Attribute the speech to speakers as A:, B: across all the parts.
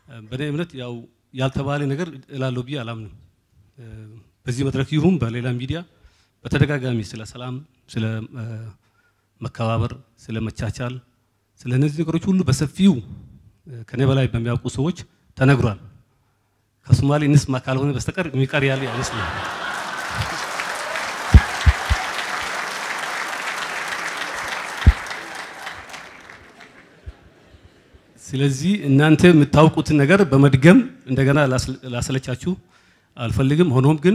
A: በእኔ እምነት ያው ያልተባለ ነገር እላለሁ ብዬ አላምንም። በዚህ መድረክ ይሁን በሌላ ሚዲያ በተደጋጋሚ ስለ ሰላም፣ ስለ መከባበር፣ ስለ መቻቻል፣ ስለ እነዚህ ነገሮች ሁሉ በሰፊው ከኔ በላይ በሚያውቁ ሰዎች ተነግሯል። ከሶማሌ እንስማ ካልሆነ በስተቀር የሚቀር ያለ አይመስልም። ስለዚህ እናንተ የምታውቁትን ነገር በመድገም እንደገና ላሰለቻችሁ አልፈልግም። ሆኖም ግን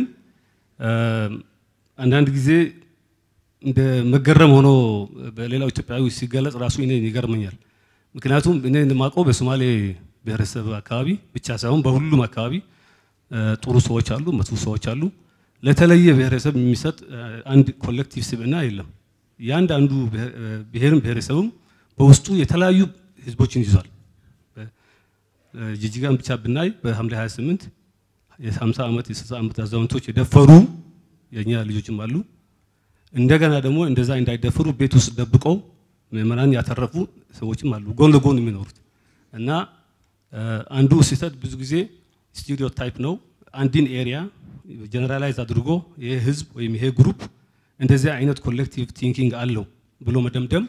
A: አንዳንድ ጊዜ እንደ መገረም ሆኖ በሌላው ኢትዮጵያዊ ሲገለጽ ራሱ እኔ ይገርመኛል። ምክንያቱም እኔ የማውቀው በሶማሌ ብሔረሰብ አካባቢ ብቻ ሳይሆን በሁሉም አካባቢ ጥሩ ሰዎች አሉ፣ መጥፎ ሰዎች አሉ። ለተለየ ብሔረሰብ የሚሰጥ አንድ ኮሌክቲቭ ስብዕና የለም። የአንዳንዱ ብሔርም ብሔረሰብም በውስጡ የተለያዩ ህዝቦችን ይዟል። ጅጅጋን ብቻ ብናይ በሐምሌ 28 የ50 ዓመት የ60 ዓመት አዛውንቶች የደፈሩ የእኛ ልጆችም አሉ። እንደገና ደግሞ እንደዛ እንዳይደፈሩ ቤት ውስጥ ደብቀው ምዕመናን ያተረፉ ሰዎችም አሉ፣ ጎን ለጎን የሚኖሩት እና አንዱ ስህተት ብዙ ጊዜ ስቱዲዮ ታይፕ ነው። አንድን ኤሪያ ጀነራላይዝ አድርጎ ይሄ ህዝብ ወይም ይሄ ግሩፕ እንደዚህ አይነት ኮሌክቲቭ ቲንኪንግ አለው ብሎ መደምደም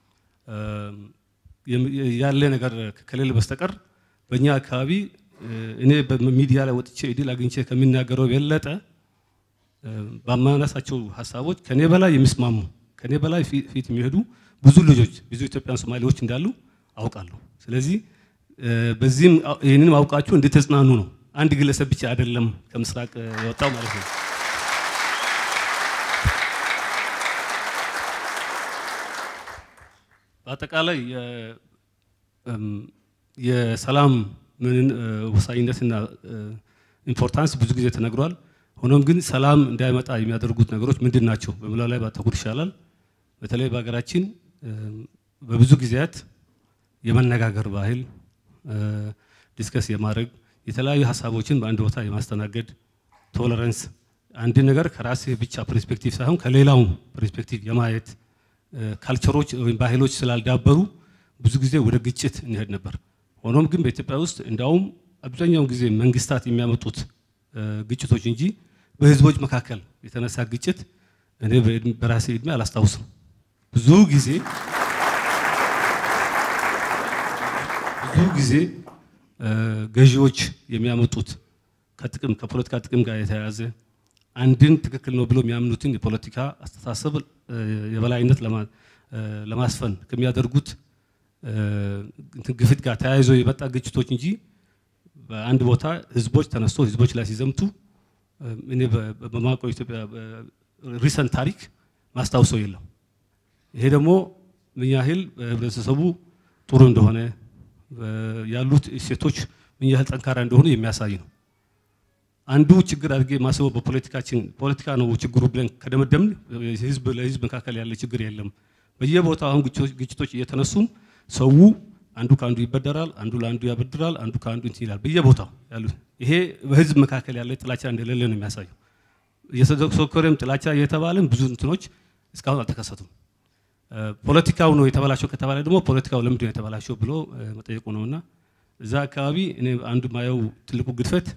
A: ያለ ነገር ከሌለ በስተቀር በእኛ አካባቢ እኔ በሚዲያ ላይ ወጥቼ እድል አግኝቼ ከሚናገረው የበለጠ በማነሳቸው ሀሳቦች ከኔ በላይ የሚስማሙ ከኔ በላይ ፊት የሚሄዱ ብዙ ልጆች ብዙ ኢትዮጵያን ሶማሌዎች እንዳሉ አውቃለሁ። ስለዚህ በዚህም ይህንንም አውቃችሁ እንድትጽናኑ ነው። አንድ ግለሰብ ብቻ አይደለም ከምስራቅ የወጣው ማለት ነው። በአጠቃላይ የሰላም ምንን ወሳኝነትና ኢምፖርታንስ ብዙ ጊዜ ተነግሯል። ሆኖም ግን ሰላም እንዳይመጣ የሚያደርጉት ነገሮች ምንድን ናቸው በሚለው ላይ ባተኩር ይሻላል። በተለይ በሀገራችን በብዙ ጊዜያት የመነጋገር ባህል ዲስከስ የማድረግ የተለያዩ ሀሳቦችን በአንድ ቦታ የማስተናገድ ቶለረንስ፣ አንድ ነገር ከራስህ ብቻ ፐርስፔክቲቭ ሳይሆን ከሌላው ፐርስፔክቲቭ የማየት ካልቸሮች ወይም ባህሎች ስላልዳበሩ ብዙ ጊዜ ወደ ግጭት እንሄድ ነበር። ሆኖም ግን በኢትዮጵያ ውስጥ እንዲያውም አብዛኛውን ጊዜ መንግስታት የሚያመጡት ግጭቶች እንጂ በህዝቦች መካከል የተነሳ ግጭት እኔ በራሴ እድሜ አላስታውስም። ብዙ ጊዜ ብዙ ጊዜ ገዢዎች የሚያመጡት ከጥቅም ከፖለቲካ ጥቅም ጋር የተያያዘ አንድን ትክክል ነው ብሎ የሚያምኑትን የፖለቲካ አስተሳሰብ የበላይነት ለማስፈን ከሚያደርጉት ግፊት ጋር ተያይዞ የመጣ ግጭቶች እንጂ በአንድ ቦታ ህዝቦች ተነስቶ ህዝቦች ላይ ሲዘምቱ እኔ በማውቀው ኢትዮጵያ ሪሰንት ታሪክ ማስታውሰው የለም። ይሄ ደግሞ ምን ያህል ህብረተሰቡ ጥሩ እንደሆነ ያሉት እሴቶች ምን ያህል ጠንካራ እንደሆኑ የሚያሳይ ነው። አንዱ ችግር አድርጌ ማስበው በፖለቲካችን ፖለቲካ ነው ችግሩ ብለን ከደመደምን ህዝብ ለህዝብ መካከል ያለ ችግር የለም። በየቦታው አሁን ግጭቶች እየተነሱም ሰው አንዱ ከአንዱ ይበደራል፣ አንዱ ለአንዱ ያበድራል፣ አንዱ ከአንዱ እንትን ይላል። በየቦታው ያሉት ይሄ በህዝብ መካከል ያለ ጥላቻ እንደሌለ ነው የሚያሳየው። እየተዘከረም ጥላቻ እየተባለም ብዙ እንትኖች እስካሁን አልተከሰቱም። ፖለቲካው ነው የተበላሸው ከተባለ ደግሞ ፖለቲካው ለምንድን ነው የተበላሸው ብሎ መጠየቁ ነውና እዛ አካባቢ እኔ አንዱ ማየው ትልቁ ግድፈት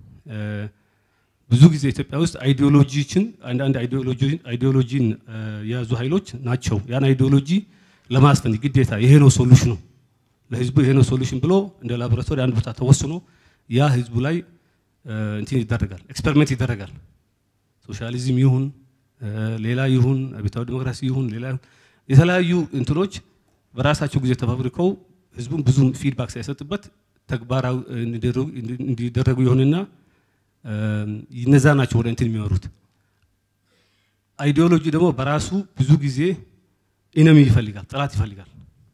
A: ብዙ ጊዜ ኢትዮጵያ ውስጥ አይዲዮሎጂችን አንዳንድ አይዲዮሎጂን የያዙ ኃይሎች ናቸው ያን አይዲዮሎጂ ለማስፈን ግዴታ ይሄ ነው ሶሉሽኑ ለህዝቡ ይሄ ነው ሶሉሽን ብሎ እንደ ላቦራቶሪ አንድ ቦታ ተወስኖ ያ ህዝቡ ላይ እንትን ይደረጋል፣ ኤክስፐሪመንት ይደረጋል። ሶሻሊዝም ይሁን ሌላ ይሁን አብዮታዊ ዲሞክራሲ ይሁን ሌላ የተለያዩ እንትኖች በራሳቸው ጊዜ ተፈብርከው ህዝቡን ብዙ ፊድባክ ሳይሰጥበት ተግባራዊ እንዲደረጉ ይሆንና እነዛ ናቸው ወደ እንትን የሚመሩት። አይዲዮሎጂ ደግሞ በራሱ ብዙ ጊዜ ኢነሚ ይፈልጋል፣ ጠላት ይፈልጋል።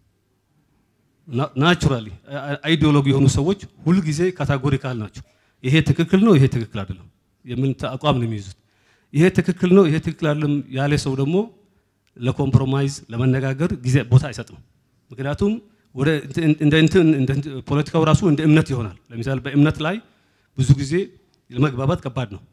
A: ናቹራሊ አይዲዮሎጂ የሆኑ ሰዎች ሁልጊዜ ካታጎሪካል ናቸው። ይሄ ትክክል ነው፣ ይሄ ትክክል አይደለም የሚል አቋም ነው የሚይዙት። ይሄ ትክክል ነው፣ ይሄ ትክክል አይደለም ያለ ሰው ደግሞ ለኮምፕሮማይዝ ለመነጋገር ጊዜ ቦታ አይሰጥም። ምክንያቱም ወደ እንደ እንትን ፖለቲካው ራሱ እንደ እምነት ይሆናል። ለምሳሌ በእምነት ላይ ብዙ ጊዜ ለመግባባት ከባድ ነው።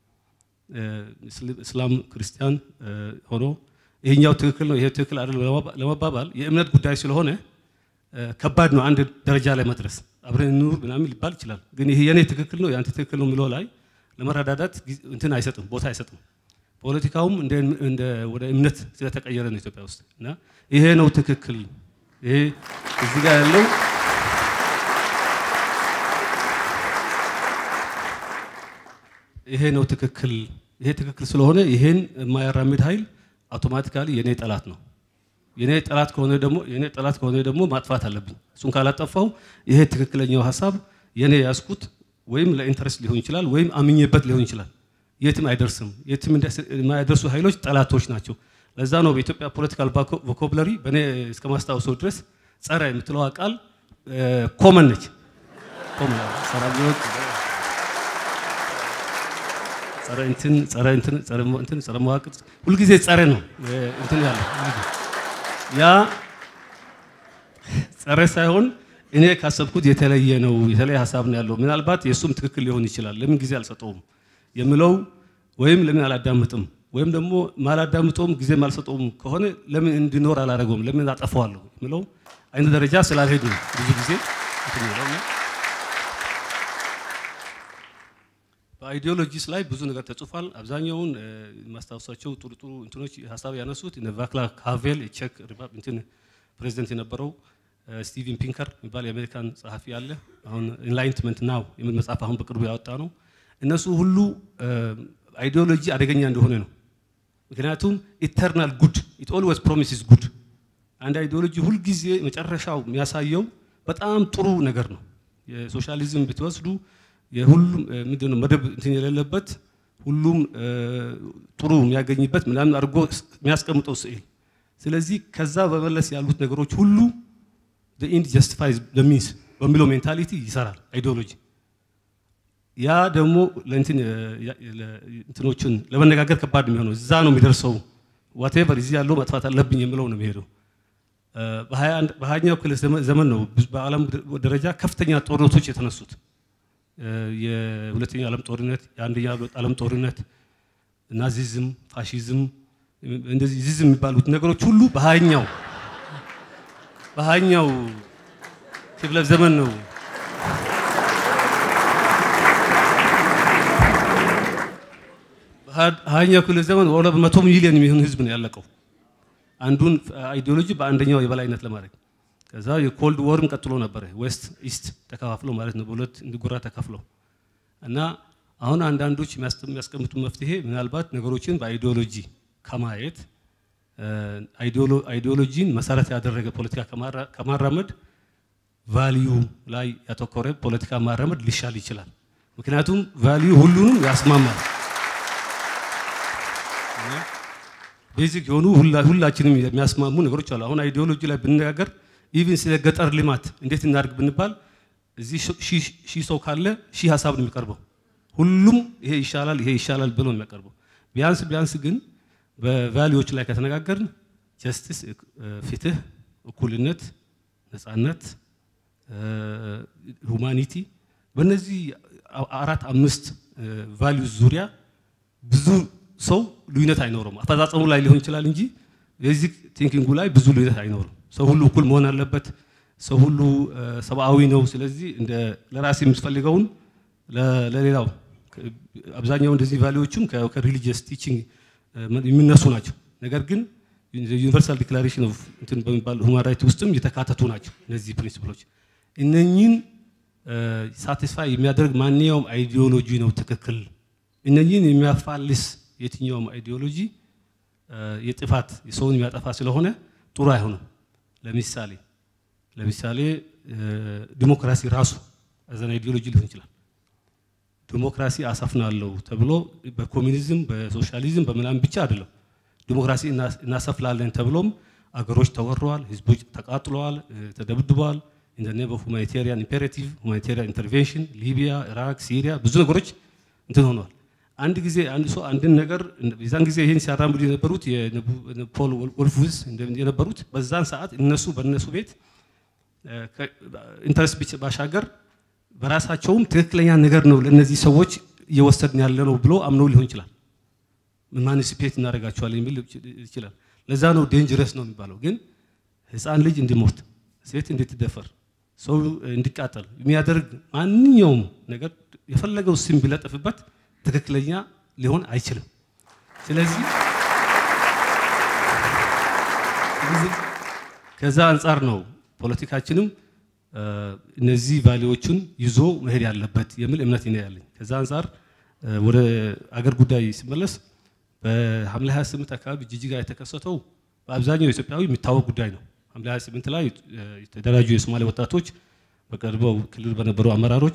A: እስላም ክርስቲያን ሆኖ ይሄኛው ትክክል ነው ይሄ ትክክል አይደለም ለመባባል የእምነት ጉዳይ ስለሆነ ከባድ ነው አንድ ደረጃ ላይ መድረስ። አብረን እንኑር ምናምን ሊባል ይችላል። ግን ይሄ የኔ ትክክል ነው የአንተ ትክክል ነው የሚለው ላይ ለመረዳዳት እንትን አይሰጥም፣ ቦታ አይሰጥም። ፖለቲካውም እንደ ወደ እምነት ስለተቀየረ ነው ኢትዮጵያ ውስጥ እና ይሄ ነው ትክክል። ይሄ እዚህ ጋር ያለው ይሄ ነው ትክክል። ይሄ ትክክል ስለሆነ ይሄን የማያራምድ ኃይል አውቶማቲካሊ የኔ ጠላት ነው። የኔ ጠላት ከሆነ ደግሞ የኔ ጠላት ከሆነ ደግሞ ማጥፋት አለብኝ። እሱን ካላጠፋው ይሄ ትክክለኛው ሀሳብ የኔ ያስኩት ወይም ለኢንተረስት ሊሆን ይችላል ወይም አምኜበት ሊሆን ይችላል። የትም አይደርስም። የትም የማይደርሱ ኃይሎች ጠላቶች ናቸው። ለዛ ነው በኢትዮጵያ ፖለቲካል ቮካብለሪ በእኔ እስከ ማስታወሰው ድረስ ጸረ የምትለዋ ቃል ኮመን ነች። ጸረ እንትን ጸረ እንትን ጸረ እንትን ጸረ መዋቅር ሁልጊዜ ጸረ ነው እንትን ያለው ያ ጸረ ሳይሆን እኔ ካሰብኩት የተለየ ነው፣ የተለየ ሀሳብ ነው ያለው። ምናልባት የእሱም ትክክል ሊሆን ይችላል። ለምን ጊዜ አልሰጠውም የምለው ወይም ለምን አላዳምጥም ወይም ደግሞ ማላዳምጠውም ጊዜ አልሰጠውም ከሆነ ለምን እንዲኖር አላደረገውም፣ ለምን አጠፋዋለሁ የምለው አይነት ደረጃ ስላልሄዱ ብዙ ጊዜ በአይዲዮሎጂስ ላይ ብዙ ነገር ተጽፏል። አብዛኛውን የማስታወሳቸው ጥሩ ጥሩ እንትኖች ሀሳብ ያነሱት ቫክላቭ ሃቬል የቼክ እንትን ፕሬዚደንት የነበረው ስቲቨን ፒንከር የሚባል የአሜሪካን ጸሐፊ አለ። አሁን ኢንላይትመንት ናው የሚል መጽሐፍ አሁን በቅርቡ ያወጣ ነው። እነሱ ሁሉ አይዲዮሎጂ አደገኛ እንደሆነ ነው። ምክንያቱም ኢተርናል ጉድ ኢት ኦልዌይስ ፕሮሚስስ ጉድ። አንድ አይዲዮሎጂ ሁልጊዜ መጨረሻው የሚያሳየው በጣም ጥሩ ነገር ነው። የሶሻሊዝም ብትወስዱ የሁሉም ምንድነው መደብ እንትን የሌለበት ሁሉም ጥሩ የሚያገኝበት ምናምን አድርጎ የሚያስቀምጠው ስዕል። ስለዚህ ከዛ በመለስ ያሉት ነገሮች ሁሉ ኢንድ ጀስቲፋይዝ ሚንስ በሚለው ሜንታሊቲ ይሰራል አይዲዮሎጂ። ያ ደግሞ እንትኖችን ለመነጋገር ከባድ የሚሆነው እዛ ነው የሚደርሰው። ዋቴቨር እዚህ ያለው መጥፋት አለብኝ የሚለው ነው የሚሄደው። በሀያኛው ክፍለ ዘመን ነው በዓለም ደረጃ ከፍተኛ ጦርነቶች የተነሱት። የሁለተኛው ዓለም ጦርነት፣ የአንደኛው ዓለም ጦርነት፣ ናዚዝም፣ ፋሺዝም እንደዚህ ዚዝም የሚባሉት ነገሮች ሁሉ በሀያኛው በሀያኛው ክፍለ ዘመን ነው ሀያኛው ክፍለ ዘመን ወደ መቶ ሚሊዮን የሚሆን ህዝብ ነው ያለቀው። አንዱን አይዲዮሎጂ በአንደኛው የበላይነት ለማድረግ ከዛ የኮልድ ወርም ቀጥሎ ነበረ። ዌስት ኢስት ተከፋፍሎ ማለት ነው፣ በሁለት እንዲጎራ ተከፍለው እና አሁን አንዳንዶች የሚያስቀምጡ መፍትሄ ምናልባት ነገሮችን በአይዲዮሎጂ ከማየት አይዲዮሎጂን መሰረት ያደረገ ፖለቲካ ከማራመድ ቫሊዩ ላይ ያተኮረ ፖለቲካ ማራመድ ሊሻል ይችላል። ምክንያቱም ቫሊዩ ሁሉንም ያስማማል። ቤዚክ የሆኑ ሁላችንም የሚያስማሙ ነገሮች አሉ። አሁን አይዲዮሎጂ ላይ ብንነጋገር ኢቭን ስለ ገጠር ልማት እንዴት እናድርግ ብንባል እዚህ ሺህ ሰው ካለ ሺህ ሀሳብ ነው የሚቀርበው። ሁሉም ይሄ ይሻላል ይሄ ይሻላል ብሎ ነው የሚያቀርበው። ቢያንስ ቢያንስ ግን በቫሊዎች ላይ ከተነጋገርን ጀስቲስ፣ ፍትህ፣ እኩልነት፣ ነፃነት፣ ሁማኒቲ በእነዚህ አራት አምስት ቫሊዩስ ዙሪያ ብዙ ሰው ልዩነት አይኖርም። አፈጻጸሙ ላይ ሊሆን ይችላል እንጂ የዚህ ቲንኪንጉ ላይ ብዙ ልዩነት አይኖርም። ሰው ሁሉ እኩል መሆን አለበት። ሰው ሁሉ ሰብአዊ ነው። ስለዚህ እንደ ለራሴ የምትፈልገውን ለሌላው አብዛኛው እንደዚህ ቫሊዎችም ከሪሊጂየስ ቲቺንግ የሚነሱ ናቸው። ነገር ግን ዩኒቨርሳል ዲክላሬሽን ኦፍ እንትን በሚባል ሁማን ራይት ውስጥም የተካተቱ ናቸው እነዚህ ፕሪንሲፕሎች። እነኚህን ሳቲስፋይ የሚያደርግ ማንኛውም አይዲዮሎጂ ነው ትክክል። እነኚህን የሚያፋልስ የትኛውም አይዲዮሎጂ የጥፋት የሰውን የሚያጠፋ ስለሆነ ጥሩ አይሆንም። ለምሳሌ ለምሳሌ ዲሞክራሲ ራሱ አዘን አይዲዮሎጂ ሊሆን ይችላል። ዲሞክራሲ አሰፍናለሁ ተብሎ በኮሚኒዝም በሶሻሊዝም በምናምን ብቻ አይደለም። ዲሞክራሲ እናሰፍላለን ተብሎም አገሮች ተወረዋል፣ ህዝቦች ተቃጥለዋል፣ ተደብድበዋል። ኢን ዘ ኔም ኦፍ ሁማኒቴሪያን ኢምፔሬቲቭ ሁማኒቴሪያን ኢንተርቬንሽን ሊቢያ፣ ኢራቅ፣ ሲሪያ ብዙ ነገሮች እንትን ሆነዋል። አንድ ጊዜ አንድ ሰው አንድን ነገር የዛን ጊዜ ይህን ሲያራምዱ የነበሩት ፖል ወልፉዝ የነበሩት በዛን ሰዓት እነሱ በእነሱ ቤት ኢንተረስት ባሻገር በራሳቸውም ትክክለኛ ነገር ነው ለእነዚህ ሰዎች እየወሰድን ያለ ነው ብሎ አምነው ሊሆን ይችላል። ማኒሲፔት እናደርጋቸዋለን የሚል ይችላል። ለዛ ነው ዴንጀረስ ነው የሚባለው። ግን ህፃን ልጅ እንዲሞት፣ ሴት እንድትደፈር፣ ሰው እንዲቃጠል የሚያደርግ ማንኛውም ነገር የፈለገው ስም ቢለጥፍበት ትክክለኛ ሊሆን አይችልም። ስለዚህ ከዛ አንጻር ነው ፖለቲካችንም እነዚህ ቫሌዎቹን ይዞ መሄድ ያለበት የሚል እምነት ነው ያለኝ። ከዛ አንጻር ወደ አገር ጉዳይ ሲመለስ በሐምሌ 28 አካባቢ ጅጅጋ የተከሰተው በአብዛኛው ኢትዮጵያዊ የሚታወቅ ጉዳይ ነው። ሐምሌ 28 ላይ የተደራጁ የሶማሌ ወጣቶች በቀድሞው ክልል በነበሩ አመራሮች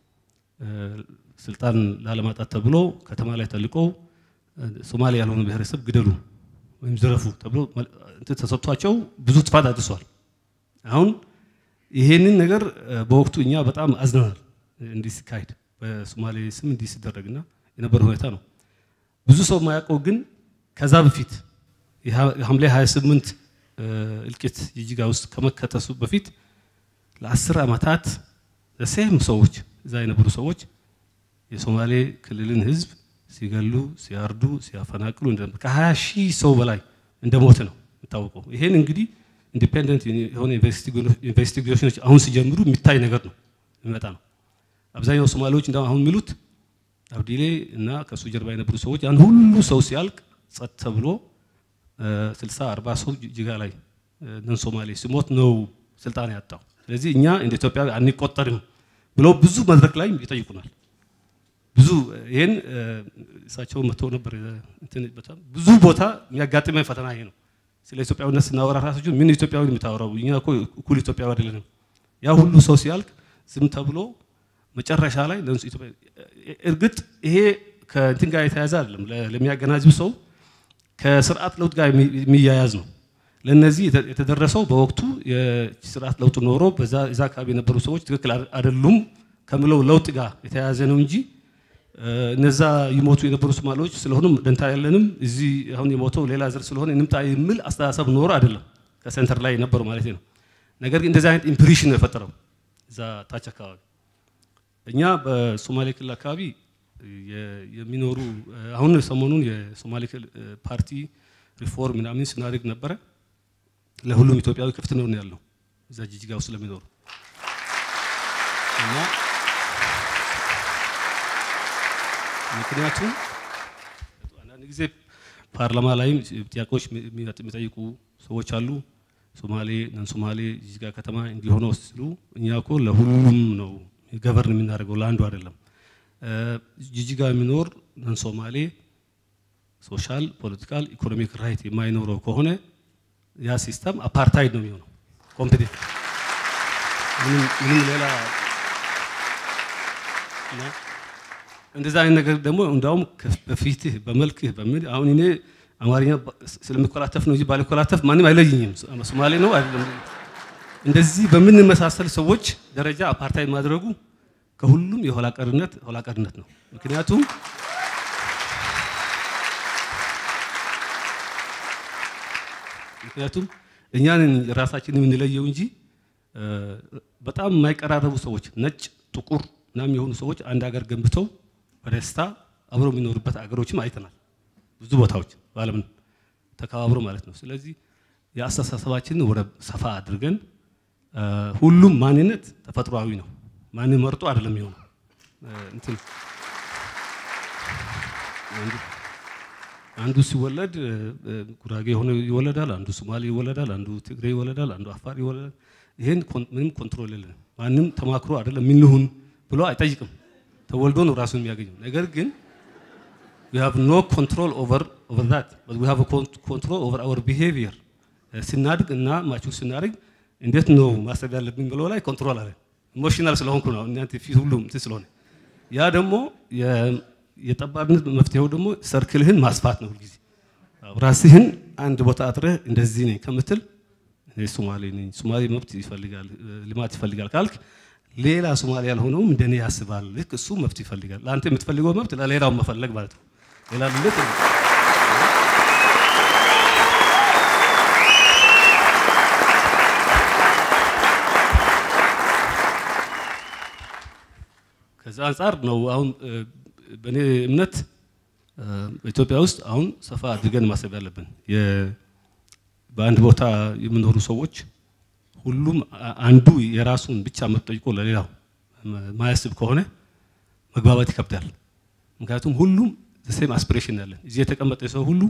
A: ስልጣን ላለማጣት ተብሎ ከተማ ላይ ተልቀው ሶማሌ ያልሆኑ ብሔረሰብ ግደሉ ወይም ዝረፉ ተብሎ እንትን ተሰጥቷቸው ብዙ ጥፋት አድርሷል። አሁን ይሄንን ነገር በወቅቱ እኛ በጣም አዝነናል። እንዲህ ሲካሄድ በሶማሌ ስም እንዲህ ሲደረግና የነበረ ሁኔታ ነው። ብዙ ሰው የማያውቀው ግን ከዛ በፊት የሐምሌ 28 እልቂት ጅጅጋ ውስጥ ከመከተሱ በፊት ለአስር ዓመታት ለሴም ሰዎች እዛ የነበሩ ሰዎች የሶማሌ ክልልን ህዝብ ሲገሉ፣ ሲያርዱ፣ ሲያፈናቅሉ ከ20 ሺህ ሰው በላይ እንደሞተ ነው የሚታወቀው። ይሄን እንግዲህ ኢንዲፔንደንት የሆነ ኢንቨስቲጌሽኖች አሁን ሲጀምሩ የሚታይ ነገር ነው የሚመጣ ነው። አብዛኛው ሶማሌዎች እንደ አሁን የሚሉት አብዲሌ እና ከሱ ጀርባ የነበሩ ሰዎች ያን ሁሉ ሰው ሲያልቅ ጸጥ ተብሎ ስልሳ አርባ ሰው ጅጅጋ ላይ ነን ሶማሌ ሲሞት ነው ስልጣን ያጣው። ስለዚህ እኛ እንደ ኢትዮጵያ አንቆጠርም ብለው ብዙ መድረክ ላይ ይጠይቁናል። ብዙ ይሄን እሳቸው መጥተው ነበር። በጣም ብዙ ቦታ የሚያጋጥመን ፈተና ይሄ ነው። ስለ ኢትዮጵያዊነት ስናወራ ራሳችሁ ምን ኢትዮጵያዊ የምታወራው? እኛ እኮ እኩል ኢትዮጵያዊ አይደለንም። ያ ሁሉ ሰው ሲያልቅ ዝም ተብሎ መጨረሻ ላይ እርግጥ ይሄ ከእንትን ጋር የተያያዘ አይደለም። ለሚያገናዝብ ሰው ከስርዓት ለውጥ ጋር የሚያያዝ ነው። ለነዚህ የተደረሰው በወቅቱ የስርዓት ለውጥ ኖሮ በዛ አካባቢ የነበሩ ሰዎች ትክክል አይደሉም ከምለው ለውጥ ጋር የተያያዘ ነው እንጂ እነዛ ይሞቱ የነበሩ ሶማሌዎች ስለሆኑም ደንታ ያለንም እዚህ አሁን የሞተው ሌላ ዘር ስለሆነ እንምጣ የሚል አስተሳሰብ ኖሮ አይደለም ከሴንተር ላይ የነበሩ ማለት ነው። ነገር ግን እንደዚህ አይነት ኢምፕሬሽን ነው የፈጠረው እዛ ታች አካባቢ። እኛ በሶማሌ ክልል አካባቢ የሚኖሩ አሁን ሰሞኑን የሶማሌ ክልል ፓርቲ ሪፎርም ምናምን ስናደርግ ነበረ። ለሁሉም ኢትዮጵያዊ ክፍት ነው ያለው እዛ ጅጅጋ ውስጥ ለሚኖሩ እና ምክንያቱም አንዳንድ ጊዜ ፓርላማ ላይም ጥያቄዎች የሚጠይቁ ሰዎች አሉ። ሶማሌ ነን ሶማሌ ጅጅጋ ከተማ እንዲሆነው ሲሉ እኛ እኮ ለሁሉም ነው ገቨርን የምናደርገው ለአንዱ አይደለም። ጂጂጋ የሚኖር ነን ሶማሌ ሶሻል፣ ፖለቲካል፣ ኢኮኖሚክ ራይት የማይኖረው ከሆነ ያ ሲስተም አፓርታይድ ነው የሚሆነው። ኮምፒቲት ምንም ሌላ እንደዛ አይነት ነገር ደግሞ እንዳውም በፊትህ በመልክህ በምን አሁን እኔ አማርኛ ስለሚኮላተፍ ነው እንጂ ባልኮላተፍ ማንም አይለይኝም። ሶማሌ ነው አይደለም። እንደዚህ በምንመሳሰል ሰዎች ደረጃ አፓርታይድ ማድረጉ ከሁሉም የኋላ ቀርነት ኋላ ቀርነት ነው። ምክንያቱም ምክንያቱም እኛን ራሳችን የምንለየው እንጂ በጣም የማይቀራረቡ ሰዎች ነጭ፣ ጥቁር ምናምን የሆኑ ሰዎች አንድ ሀገር ገንብተው በደስታ አብረው የሚኖሩበት አገሮችም አይተናል። ብዙ ቦታዎች በዓለም ተከባብሮ ማለት ነው። ስለዚህ የአስተሳሰባችንን ወደ ሰፋ አድርገን ሁሉም ማንነት ተፈጥሯዊ ነው። ማንን መርጦ አይደለም የሚሆነው እንትን አንዱ ሲወለድ ጉራጌ ሆኖ ይወለዳል፣ አንዱ ሶማሌ ይወለዳል፣ አንዱ ትግሬ ይወለዳል፣ አንዱ አፋር ይወለዳል። ይሄን ምንም ኮንትሮል የለንም። ማንም ተማክሮ አይደለም ምንሁን ብሎ አይጠይቅም። ተወልዶ ነው ራሱን የሚያገኘው። ነገር ግን we have no control over over that but we have a control over our behavior ስናድግ እና ማቹር ስናድግ እንዴት ነው ማሰብ ያለብኝ ብለው ላይ ኮንትሮል አለ። ኢሞሽናል ስለሆንኩ ነው እናንተ ፊት ሁሉም እንትን ስለሆነ ያ ደግሞ የጠባብነት መፍትሄው ደግሞ ሰርክልህን ማስፋት ነው። ሁልጊዜ ራስህን አንድ ቦታ አጥረህ እንደዚህ ነኝ ከምትል ሶማሌ ነኝ ሶማሌ መብት ይፈልጋል ልማት ይፈልጋል ካልክ ሌላ ሶማሌ ያልሆነውም እንደኔ ያስባል። ልክ እሱ መብት ይፈልጋል። ለአንተ የምትፈልገው መብት ለሌላው መፈለግ ማለት ነው። ሌላ ልልት ከዛ አንጻር ነው አሁን በእኔ እምነት በኢትዮጵያ ውስጥ አሁን ሰፋ አድርገን ማሰብ ያለብን በአንድ ቦታ የሚኖሩ ሰዎች ሁሉም አንዱ የራሱን ብቻ መብት ጠይቆ ለሌላው ማያስብ ከሆነ መግባባት ይከብዳል። ምክንያቱም ሁሉም ሴም አስፒሬሽን ያለን እዚህ የተቀመጠ ሰው ሁሉ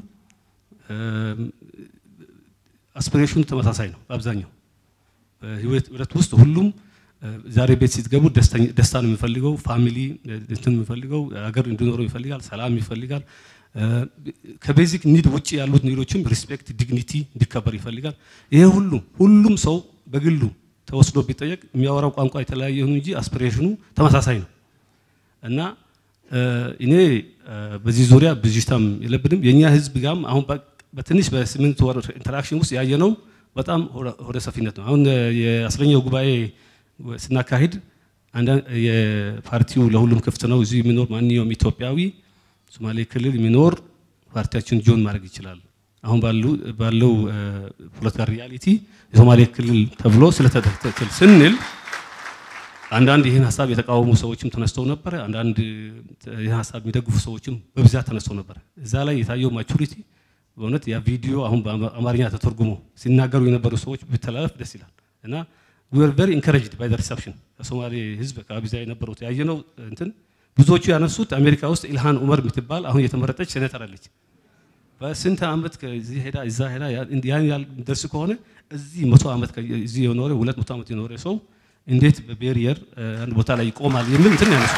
A: አስፒሬሽኑ ተመሳሳይ ነው። በአብዛኛው በህይወት ውስጥ ሁሉም ዛሬ ቤት ስትገቡ ደስታ ነው የሚፈልገው፣ ፋሚሊ እንትን የሚፈልገው ሀገር እንዲኖረው ይፈልጋል፣ ሰላም ይፈልጋል። ከቤዚክ ኒድ ውጭ ያሉት ኒዶችም ሪስፔክት፣ ዲግኒቲ እንዲከበር ይፈልጋል። ይሄ ሁሉም ሁሉም ሰው በግሉ ተወስዶ ቢጠየቅ የሚያወራው ቋንቋ የተለያየ ይሁን እንጂ አስፒሬሽኑ ተመሳሳይ ነው እና እኔ በዚህ ዙሪያ ብዥታም የለብንም። የእኛ ህዝብ ጋም አሁን በትንሽ በስምንት ወር ኢንተራክሽን ውስጥ ያየነው በጣም ወደ ሰፊነት ነው። አሁን የአስረኛው ጉባኤ ስናካሂድ የፓርቲው ለሁሉም ክፍት ነው። እዚህ የሚኖር ማንኛውም ኢትዮጵያዊ ሶማሌ ክልል የሚኖር ፓርቲያችን ጆን ማድረግ ይችላል። አሁን ባለው ፖለቲካ ሪያሊቲ የሶማሌ ክልል ተብሎ ስለተተክል ስንል አንዳንድ ይህን ሀሳብ የተቃወሙ ሰዎችም ተነስተው ነበረ። አንዳንድ ይህን ሀሳብ የሚደግፉ ሰዎችም በብዛት ተነስተው ነበረ። እዛ ላይ የታየው ማቹሪቲ በእውነት ያ ቪዲዮ አሁን በአማርኛ ተተርጉሞ ሲናገሩ የነበሩ ሰዎች ቢተላለፍ ደስ ይላል እና we were very encouraged by the reception ከሶማሌ ህዝብ አካባቢ ዛ የነበሩት ያየነው እንትን ብዙዎቹ ያነሱት አሜሪካ ውስጥ ኢልሃን ኡመር የምትባል አሁን የተመረጠች ሴኔተር አለች። በስንት ዓመት ከዚህ ሄዳ እዛ ሄዳ ያን ያህል ደርስ ከሆነ እዚህ መቶ ዓመት እዚህ የኖረ ሁለት መቶ ዓመት የኖረ ሰው እንዴት በቤሪየር አንድ ቦታ ላይ ይቆማል የሚል እንትን ያነሱ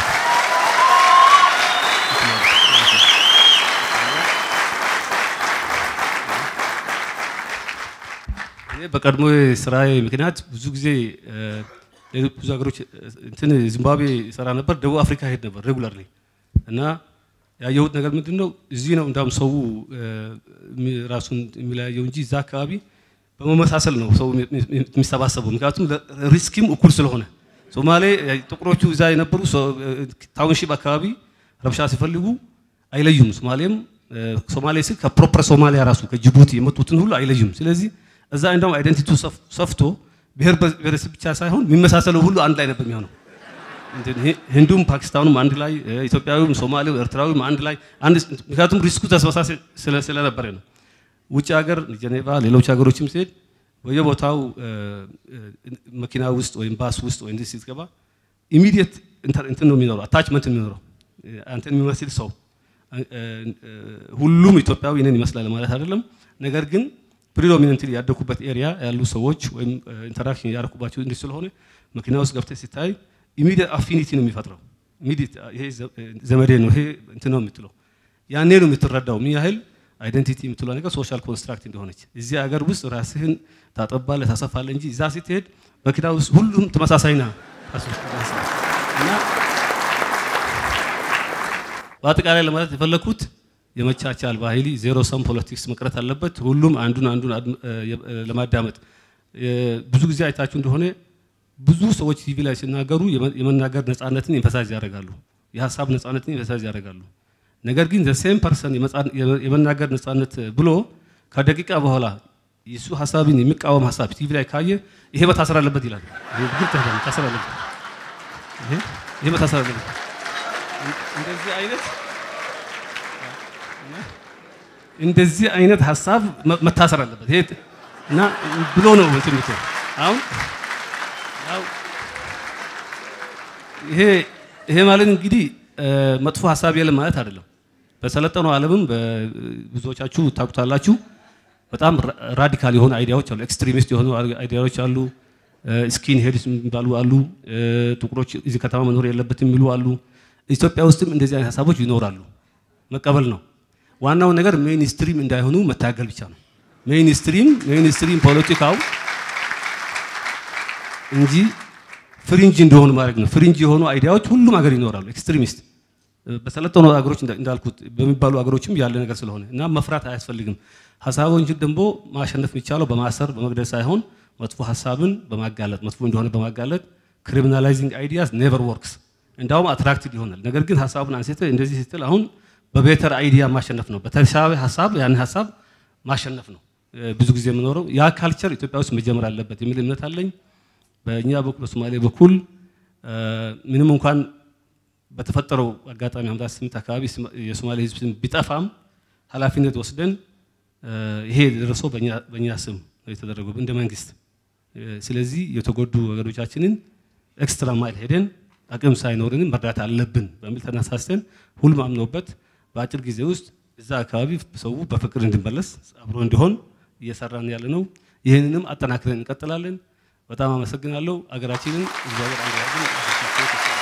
A: በቀድሞ ስራዬ ምክንያት ብዙ ጊዜ ብዙ ሀገሮች እንትን ዚምባብዌ ይሰራ ነበር፣ ደቡብ አፍሪካ ሄድ ነበር ሬጉላርሊ እና ያየሁት ነገር ምንድን ነው እዚህ ነው እንዳውም ሰው ራሱን የሚለያየው እንጂ እዛ አካባቢ በመመሳሰል ነው ሰው የሚሰባሰበው። ምክንያቱም ሪስኪም እኩል ስለሆነ ሶማሌ ጥቁሮቹ እዛ የነበሩ ታውንሺፕ አካባቢ ረብሻ ሲፈልጉ አይለዩም። ሶማሌም ሶማሌ ስል ከፕሮፐር ሶማሊያ ራሱ ከጅቡቲ የመጡትን ሁሉ አይለዩም። ስለዚህ እዛ እንደውም አይደንቲቲው ሰፍቶ ብሔር ብሔረሰብ ብቻ ሳይሆን የሚመሳሰለው ሁሉ አንድ ላይ ነበር የሚሆነው። ሂንዱም ፓኪስታኑም አንድ ላይ፣ ኢትዮጵያዊም፣ ሶማሌው፣ ኤርትራዊም አንድ ላይ ምክንያቱም ሪስኩ ተመሳሳይ ስለነበረ ነው። ውጭ ሀገር ጀኔቫ፣ ሌሎች ሀገሮችም ሲሄድ በየቦታው መኪና ውስጥ ወይም ባስ ውስጥ ወይ እንዲህ ስትገባ ኢሚዲየት እንትን ነው የሚኖረው አታችመንት የሚኖረው አንተን የሚመስል ሰው ሁሉም ኢትዮጵያዊ እኔን ይመስላል ማለት አይደለም። ነገር ግን ፕሪዶሚነንትሊ ያደኩበት ኤሪያ ያሉ ሰዎች ወይም ኢንተራክሽን ያደረኩባቸው እንዲህ ስለሆነ መኪና ውስጥ ገብተህ ሲታይ ኢሚዲየት አፊኒቲ ነው የሚፈጥረው። ኢሚዲየት ይሄ ዘመዴ ነው ይሄ እንትን ነው የምትለው ያኔ ነው የምትረዳው ምን ያህል አይደንቲቲ የምትለው ነገር ሶሻል ኮንስትራክት እንደሆነች። እዚህ ሀገር ውስጥ ራስህን ታጠባለህ ታሰፋለህ እንጂ እዛ ስትሄድ መኪና ውስጥ ሁሉም ተመሳሳይና እና በአጠቃላይ ለማለት የፈለኩት የመቻቻል ባህሊ ዜሮ ሰም ፖለቲክስ መቅረት አለበት። ሁሉም አንዱን አንዱን ለማዳመጥ ብዙ ጊዜ አይታችሁ እንደሆነ ብዙ ሰዎች ቲቪ ላይ ሲናገሩ የመናገር ነፃነትን ኤምፈሳይዝ ያደርጋሉ፣ የሀሳብ ነፃነትን ኤምፈሳይዝ ያደርጋሉ። ነገር ግን ዘሴም ፐርሰን የመናገር ነፃነት ብሎ ከደቂቃ በኋላ የሱ ሀሳብን የሚቃወም ሀሳብ ቲቪ ላይ ካየ ይሄ መታሰር አለበት ይላል። መታሰር አለበት፣ ይሄ መታሰር አለበት። እንደዚህ አይነት እንደዚህ አይነት ሀሳብ መታሰር አለበት ይሄ እና ብሎ ነው እንትን ምትል አሁን ይሄ ይሄ ማለት እንግዲህ መጥፎ ሀሳብ የለም ማለት አይደለም። በሰለጠነው ዓለምም ብዙዎቻችሁ ታውቁታላችሁ። በጣም ራዲካል የሆኑ አይዲያዎች አሉ፣ ኤክስትሪሚስት የሆኑ አይዲያዎች አሉ። ስኪን ሄድስ የሚባሉ አሉ። ጥቁሮች እዚህ ከተማ መኖር የለበትም የሚሉ አሉ። ኢትዮጵያ ውስጥም እንደዚህ አይነት ሀሳቦች ይኖራሉ። መቀበል ነው ዋናው ነገር። ሜይንስትሪም እንዳይሆኑ መታገል ብቻ ነው። ሜይንስትሪም ሜይንስትሪም ፖለቲካው እንጂ ፍሪንጅ እንደሆኑ ማድረግ ነው። ፍሪንጅ የሆኑ አይዲያዎች ሁሉም ሀገር ይኖራሉ። ኤክስትሪሚስት በሰለጠኑ ሀገሮች እንዳልኩት በሚባሉ ሀገሮችም ያለ ነገር ስለሆነ እና መፍራት አያስፈልግም። ሀሳቦችን ደግሞ ማሸነፍ የሚቻለው በማሰር በመግደል ሳይሆን መጥፎ ሀሳብን በማጋለጥ መጥፎ እንደሆነ በማጋለጥ ክሪሚናላይዚንግ አይዲያስ ኔቨር ወርክስ እንዳውም አትራክቲቭ ይሆናል። ነገር ግን ሀሳቡን አንስተ እንደዚህ ስትል አሁን በቤተር አይዲያ ማሸነፍ ነው። በተሻለ ሀሳብ ያን ሀሳብ ማሸነፍ ነው ብዙ ጊዜ የምኖረው ያ ካልቸር ኢትዮጵያ ውስጥ መጀመር አለበት የሚል እምነት አለኝ። በእኛ በኩል በሶማሌ በኩል ምንም እንኳን በተፈጠረው አጋጣሚ ሀምሳ ስምንት አካባቢ የሶማሌ ሕዝብ ስም ቢጠፋም ኃላፊነት ወስደን ይሄ የደረሰው በእኛ ስም ነው የተደረገው እንደ መንግስት ስለዚህ የተጎዱ ወገኖቻችንን ኤክስትራ ማይል ሄደን አቅም ሳይኖርንም መርዳት አለብን በሚል ተነሳስተን ሁሉም አምኖበት በአጭር ጊዜ ውስጥ እዛ አካባቢ ሰው በፍቅር እንዲመለስ አብሮ እንዲሆን እየሰራን ያለ ነው። ይህንንም አጠናክረን እንቀጥላለን። በጣም አመሰግናለሁ። አገራችንን እግዚአብሔር አንድ ያድርግን።